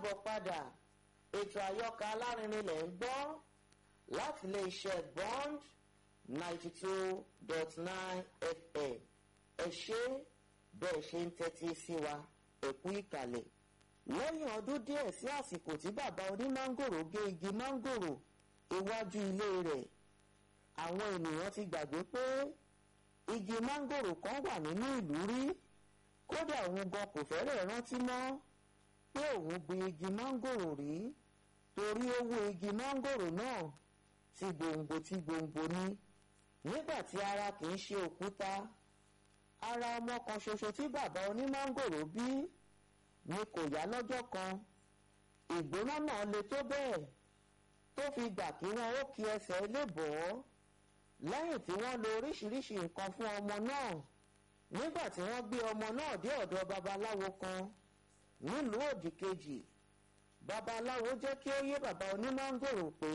káàbọ̀ padà ètò àyọkà alárinrin lẹ̀ ń gbọ́ láti ilé iṣẹ́ bond ninety two dot nine fm ẹ ṣé bẹ́ẹ̀ ṣe ń tẹ́tí sí wa ẹ kú ìkàlẹ̀ lẹ́yìn ọdún díẹ̀ sí àsìkò tí bàbá onímángòrò gé igi mángòrò iwájú ilé rẹ̀ àwọn ènìyàn ti gbàgbé pé igi mángòrò kan wà nínú ìlú rí kódà òun gan kò fẹ́rẹ̀ rántí mọ́ pé òun gbin igi mángòrò rí torí ó wó igi mángòrò náà tí gbòǹgbò tí gbòǹgbò ní nígbà tí ara kì í ṣe òkúta ara ọmọ kan ṣoṣo tí bàbá onímángòrò bí ni kò yá lọ́jọ́ kan ìgbóná náà le tó bẹ́ẹ̀ tó fi gbà kí wọ́n ó kí ẹsẹ̀ lébọ̀ọ́ lẹ́yìn tí wọ́n lo oríṣiríṣi nǹkan fún ọmọ náà nígbà tí wọ́n gbé ọmọ náà dé ọ̀dọ̀ babaláwo kan nílùú òdì kejì babaláwo jẹ́ kí ó yé bàbá onímángòrò pé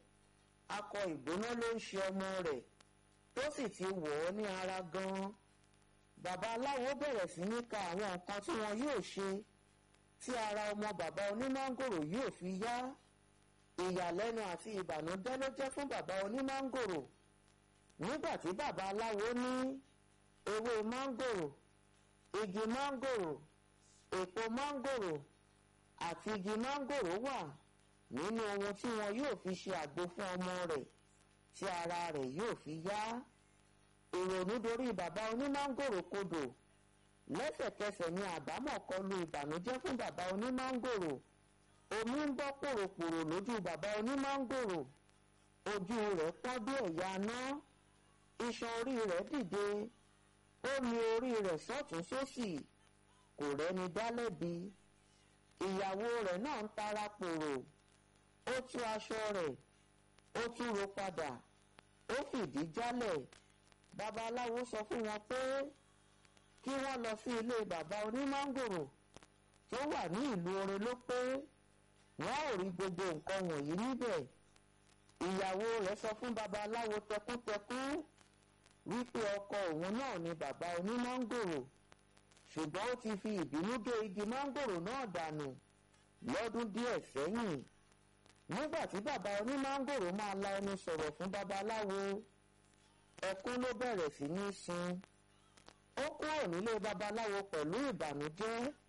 akọ ìgbóná ló ń ṣe ọmọ rẹ̀ tó sì ti wọ̀ ọ́ ní ara gan-an babaláwo bẹ̀rẹ̀ sí ní ka àwọn nǹkan tí wọn yóò ṣe tí ara ọmọ bàbá onímángòrò yóò fi yá ìyàlẹ́nu àti ìbànújẹ́ ló jẹ́ fún bàbá onímángòrò nígbà tí babaláwo ní ewé mángòrò igi mángòrò èpo mángòrò àti igi mángòrò wà nínú ohun tí wọn yóò fi ṣe àgbo fún ọmọ rẹ̀ tí ara rẹ̀ yóò fi yá ìrònú dorí bàbá onímángòrò kodò lẹ́sẹ̀kẹsẹ̀ ni àbámọ̀ kọlu ìbànújẹ́ fún bàbá onímángòrò omi ń bọ́ pòròpòrò lójú bàbá onímángòrò ojú rẹ̀ pọ́n bí ẹ̀yà aná iṣan orí rẹ̀ dìde ó mi orí rẹ̀ sọ́tún sósì kò rẹ́ni dá lẹ́bi ìyàwó rẹ̀ náà ń tara pòrò ó tú aṣọ rẹ̀ ó tún ro padà ó fìdí jálẹ̀ babaláwo sọ fún wọn pé kí wọ́n lọ sí ilé bàbá onímángòrò tó wà ní ìlú orin ló pé wọ́n ò rí gbogbo nǹkan wọ̀nyí níbẹ̀ ìyàwó rẹ̀ sọ fún babaláwo tẹkúntẹkún wípé ọkọ òun náà ni bàbá onímángòrò ṣùgbọ́n ó ti fi ìbínú gé igi mángòrò náà dànù lọ́dún díẹ̀ sẹ́yìn nígbà tí bàbá onímángòrò máa la ẹnu sọ̀rọ̀ fún babaláwo ẹkún ló bẹ̀rẹ̀ sí ní sun ó kúrò nílé babaláwo pẹ̀lú ìbànújẹ́